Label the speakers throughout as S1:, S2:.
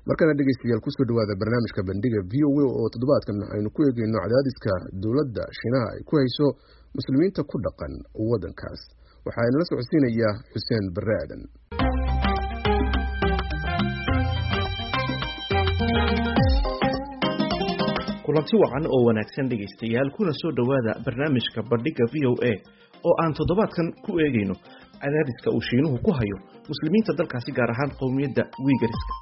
S1: markana dhegeystayaal kusoo dhawaada barnaamijka bandhiga v o a oo toddobaadkan aynu ku eegeyno cadaadiska dowladda shiinaha ay ku hayso muslimiinta ku dhaqan waddankaas waxaa inala socodsiinayaa xuseen barre aadan
S2: kulanti wacan oo wanaagsan dhegaystayaal kuna soo dhowaada barnaamijka bandhigga v o a oo aan toddobaadkan ku eegayno cadaadiska uu shiinuhu ku hayo muslimiinta dalkaasi gaar ahaan qowmiyadda wiigariska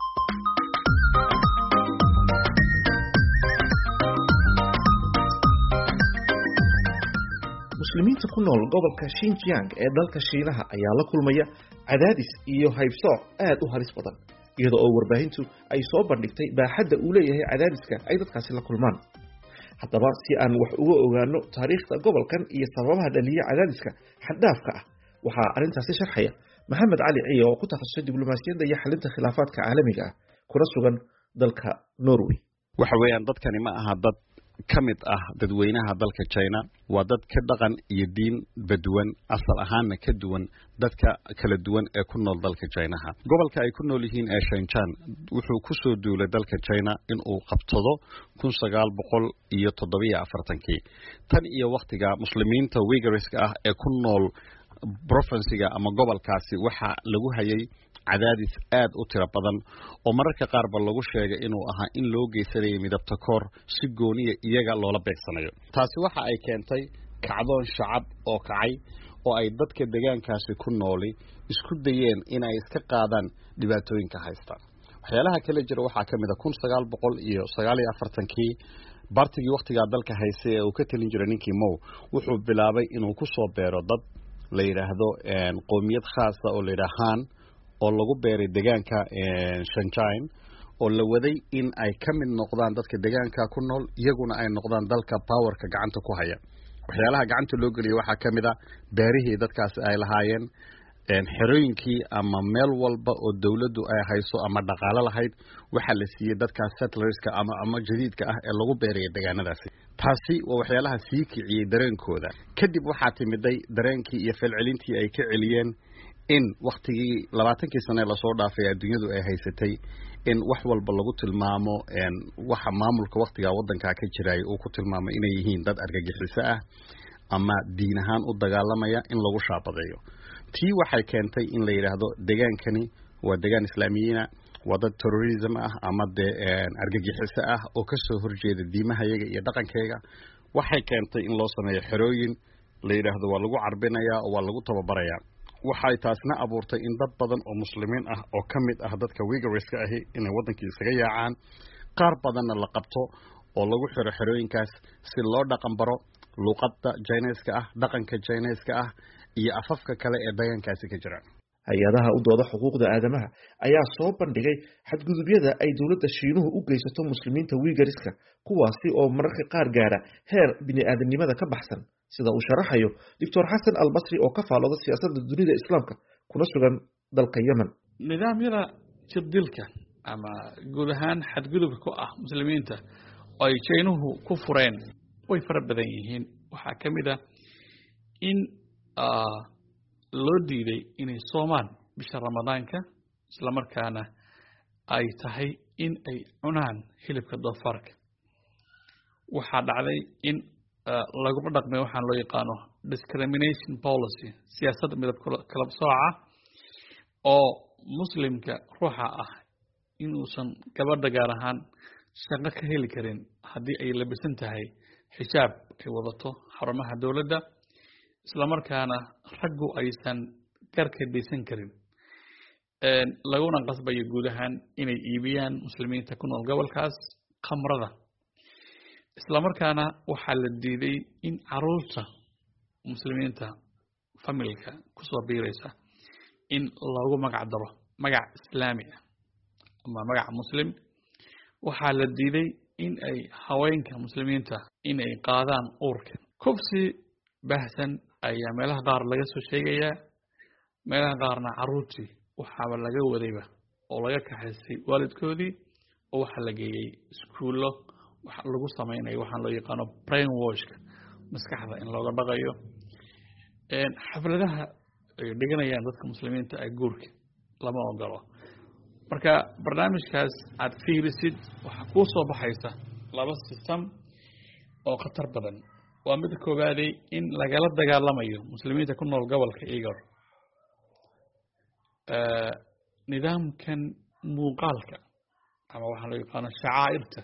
S2: muslimiinta ku nool gobolka shinjiang ee dalka shiinaha ayaa la kulmaya cadaadis iyo haybsooc aad u halis badan iyada oo warbaahintu ay soo bandhigtay baaxadda uu leeyahay cadaadiska ay dadkaasi la kulmaan haddaba si aan wax uga ogaano taariikhda gobolkan iyo sababaha dhaliya cadaadiska xaddhaafka ah waxaa arrintaasi sharxaya maxamed cali ciye oo ku takhasusay diblomaasiyadda iyo xalinta khilaafaadka caalamiga ah kuna sugan dalka norway
S3: waxa weeyaan dadkani ma aha dad ka mid ah dadweynaha dalka china waa dad ka dhaqan iyo diinba duwan asal ahaanna ka duwan dadka kala duwan ee ku nool dalka chinaha gobolka ay ku nool yihiin ee shanjan wuxuu ku soo duulay dalka china in uu qabsado kun sagaal boqol iyo toddobiyo afartankii tan iyo wakhtiga muslimiinta wigariska ah ee ku nool provinsiga ama gobolkaasi waxaa lagu hayay cadaadis aad u tiro badan oo mararka qaarba lagu sheegay inuu ahaa in loo geysanayay midabta koor si gooniya iyaga loola beegsanayo taasi waxa ay keentay kacdoon shacab oo kacay oo ay dadka deegaankaasi ku nooli isku dayeen in ay iska qaadaan dhibaatooyinka haysta waxyaalaha kala jira waxaa ka mid a kun sagaal boqol iyo sagaal iyo afartankii bartigii wakhtigaa dalka haystay ee uu ka telin jiray ninkii mow wuxuu bilaabay inuu ku soo beero dad la yidhaahdo qoomiyad khaasa oo la yidhaha han oo lagu beeray deegaanka shanjine oo la waday in ay ka mid noqdaan dadka deegaanka ku nool iyaguna ay noqdaan dalka powerka gacanta ku haya waxyaalaha gacanta loo geliyay waxaa ka mid a beerihii dadkaasi ay lahaayeen xerooyinkii ama meel walba oo dowladdu ay hayso ama dhaqaalo lahayd waxaa la siiyey dadkaas settlerska ama ama jadiidka ah ee lagu beeraya deegaanadaasi taasi waa waxyaalaha sii kiciyey dareenkooda kadib waxaa timiday dareenkii iyo falcelintii ay ka celiyeen in wakhtigii labaatankii sane lasoo dhaafay adduunyadu ay haysatay in wax walba lagu tilmaamo waxa maamulka wakhtigaa waddankaa ka jiraya uu ku tilmaamay inay yihiin dad argagixiso ah ama diin ahaan u dagaalamaya in lagu shaabadeeyo tii waxay keentay in la yidhaahdo degaankani waa degaan islaamiyiina waa dad terrorism ah ama dee argagixiso ah oo kasoo horjeeda diimahayaga iyo dhaqankayga waxay keentay in loo sameeyo xerooyin la yidhaahdo waa lagu carbinayaa oo waa lagu tababarayaa waxay taasna abuurtay in dad badan oo muslimiin ah oo ka mid ah dadka wigariska ahi inay waddankii isaga yaacaan qaar badanna la qabto oo lagu xiro xerooyinkaas si loo dhaqan baro luuqadda jineska ah dhaqanka jineska ah iyo afafka kale ee deegaankaasi ka jira
S2: hay-adaha u dooda xuquuqda aadamaha ayaa soo bandhigay xadgudubyada ay dowladda shiinuhu u geysato muslimiinta wiigariska kuwaasi oo mararka qaar gaara heer bini-aadamnimada ka baxsan sida uu sharaxayo doctor xasan albasri oo ka faalooda siyaasadda dunida islaamka kuna sugan dalka yemen
S4: nidaamyada jirdilka ama guud ahaan xadgudubka ku ah muslimiinta oo ay jaynuhu ku fureen way fara badan yihiin waxaa ka mid a in loo diiday inay soomaan bisha ramadaanka islamarkaana ay tahay in ay cunaan hilibka doofaarka waxaa dhacday in laguma dhaqmay waxaan loo yaqaano discrimination policy siyaasadda midab kala sooca oo muslimka ruuxa ah inuusan gabadha gaar ahaan shaqo ka heli karin haddii ay labisan tahay xijaab ay wadato xarumaha dowladda islamarkaana raggu aysan garka dhaysan karin laguna qasbayo guud ahaan inay iibiyaan muslimiinta ku nool gobolkaas khamrada islamarkaana waxaa la diiday in caruurta muslimiinta familka kusoo biiraysa in loogu magac daro magac islaami ah ama magac muslim waxaa la diiday in ay haweenka muslimiinta in ay qaadaan uurka kufsi baahsan ayaa meelaha qaar laga soo sheegayaa meelaha qaarna caruurtii waxaaba laga wadayba oo laga kaxaystay waalidkoodii oo waxaa la geeyey iskuullo waxa lagu samaynayo waxaan loo yaqaano brain washka maskaxda in looga dhaqayo xafladaha ay dhiganayaan dadka muslimiinta ee guurka lama ogolo marka barnaamijkaas aad fiirisid waxaa kuu soo baxaysa laba system oo khatar badan waa mida koobaaday in lagala dagaalamayo muslimiinta ku nool gobolka igor nidaamkan muuqaalka ama waxaa loo yaqaano shacaa'irta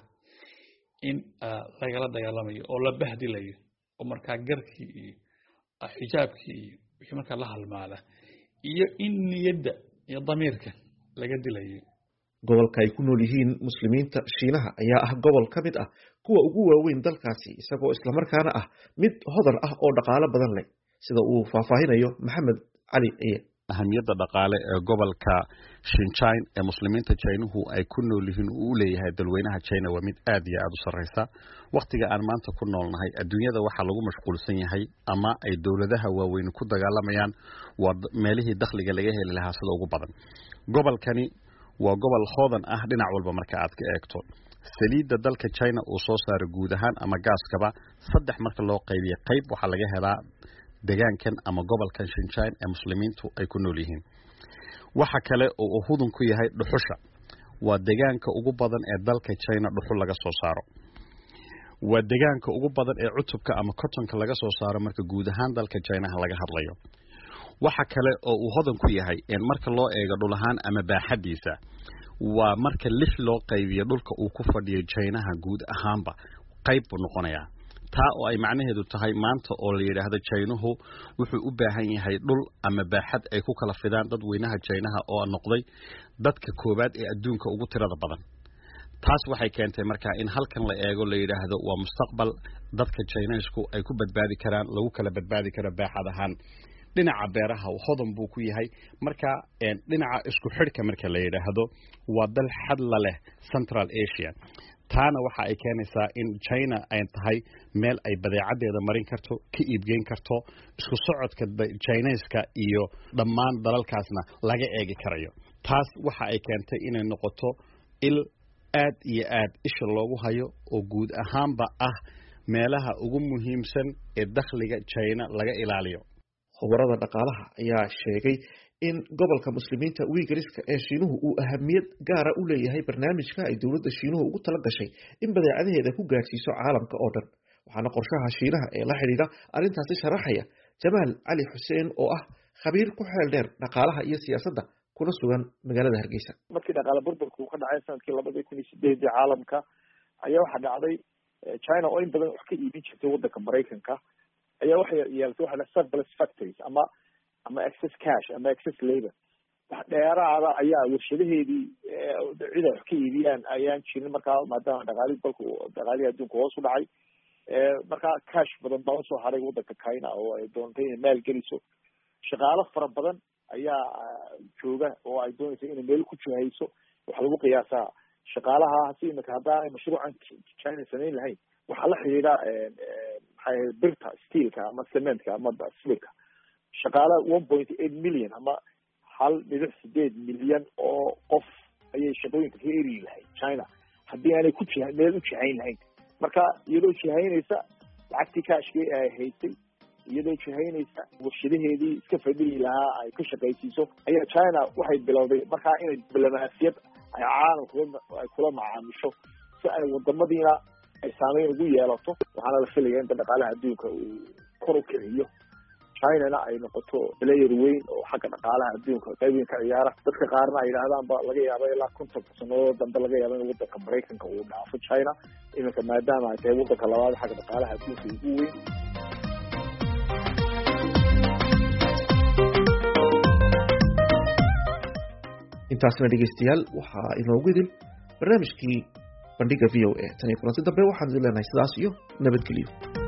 S4: in lagala dagaalamayo oo la bahdilayo oo markaa garkii iyo xijaabkii iyo wixii markaa la halmaala iyo in niyadda iyo damiirka laga dilayo
S2: gobolka ay ku nool yihiin muslimiinta shiinaha ayaa ah gobol ka mid ah kuwa ugu waaweyn dalkaasi isagoo islamarkaana ah mid hodan ah oo dhaqaalo badan leh sida uu faahfaahinayo maxamed cali ciye
S3: ahamiyadda dhaqaale ee gobolka shinjine ee muslimiinta jinuhu ay ku nool yihiin uu u leeyahay dalweynaha china waa mid aad iyo aad u sarreysa wakhtiga aan maanta ku noolnahay adduunyada waxaa lagu mashquulsan yahay ama ay dowladaha waaweyn ku dagaalamayaan waa meelihii dakhliga laga heli lahaa sida ugu badan gobolkani waa gobol hoodan ah dhinac walba marka aad ka eegto saliidda dalka china uu soo saaro guud ahaan ama gaaskaba saddex marka loo qaybiya qayb waxaa laga helaa degaankan ama gobolkan shinjine ee muslimiintu ay ku nool yihiin waxa kale oo uu hudun ku yahay dhuxusha waa degaanka ugu badan ee dalka china dhuxul laga soo saaro waa degaanka ugu badan ee cutubka ama cotonka laga soo saaro marka guud ahaan dalka chinaha laga hadlayo waxa kale oo uu hodan ku yahay marka loo eego dhul ahaan ama baaxadiisa waa marka lix loo qaybiyo dhulka uu ku fadhiyo jinaha guud ahaanba qayb buu noqonayaa taa oo ay macnaheedu tahay maanta oo la yidhaahdo jinuhu wuxuu u baahan yahay dhul ama baaxad ay ku kala fidaan dadweynaha jinaha oo noqday dadka koowaad ee adduunka ugu tirada badan taas waxay keentay markaa in halkan la eego la yidhaahdo waa mustaqbal dadka jinesku ay ku badbaadi karaan lagu kala badbaadi karo baaxad ahaan dhinaca beeraha hodan buu ku yahay marka dhinaca isku xidhka marka la yidhaahdo waa dal xadla leh central asia taana waxa ay keenaysaa in china ay tahay meel ay badeecadeeda marin karto ka iibgeyn karto isku socodka chineska iyo dhammaan dalalkaasna laga eegi karayo taas waxa ay keentay inay noqoto il aad iyo aad isha loogu hayo oo guud ahaanba ah meelaha ugu muhiimsan ee dakhliga china laga ilaaliyo
S2: khubarada dhaqaalaha ayaa sheegay in gobolka muslimiinta wiigariska ee shiinuhu uu ahamiyad gaara u leeyahay barnaamijka ay dowladda shiinuhu ugu tala gashay in badeecadaheeda ku gaadhsiiso caalamka oo dhan waxaana qorshaha shiinaha ee la xidhiidha arrintaasi sharaxaya jamaal cali xuseen oo ah khabiir ku xeel dheer dhaqaalaha iyo siyaasadda kuna sugan magaalada hargeysa
S5: markii dhaqaale burburka uu ka dhacay sanadkii labadii kun iyo sideedii caalamka ayaa waxaa dhacday china oo in badan wax ka iibin jirtay waddanka maraykanka ayaa waxay yeelatay waxa la surplus factories ama ama excess cash ama excess labor wax dheeraada ayaa warshadaheedii cid ay wax ka iibiyaan ayaan jirin markaa maadaama dhaqaalihii dalku dhaqaalihii adduunka hoos u dhacay markaa cash badan baa usoo haray waddanka china oo ay doontay inay maal geliso shaqaalo fara badan ayaa jooga oo ay doonaysa inay meel ku jihayso waxaa lagu qiyaasaa shaqaalaha si imika haddaan mashruucan china samayn lahayn waxaa la xidhiidha maxay ahayd birta steelka ama cementka ama silka shaqaala one point eight million ama hal dhibic sideed milyan oo qof ayay shaqooyinka ka eri lahayd china haddii aanay ku jiha meel u jihayn lahayn marka iyadoo jihaynaysa lacagtii kaashkii ay haysay iyadoo jihaynaysa warshadaheedii iska fadhiyi lahaa ay ka shaqaysiiso ayaa china waxay bilowday markaa inay diblomaasiyad ay caalamkula ay kula macaamisho si ay wadamadiina ay saameyn ugu yeelato waxaana la filaya inta dhaqaalaha adduunka uu kor u kiciyo chinana ay noqoto player weyn oo xagga dhaqaalaha adduunka qayb weyn ka ciyaara dadka qaarna ay yidhahdaanba laga yaaba ilaa konton sanadood dambe laga yaaba in wadanka maraykanka uu dhaafo china iminka maadaama ay tahay wadanka labaad xagga dhaqaalaha adduunka ugu weyn
S2: intaasna dhegeystayaal waxaa inoogu idil barnaamijkii bandhiga v o a tan iyo kulanti dambe waxaan idin leenahay sidaas iyo nabadgelyo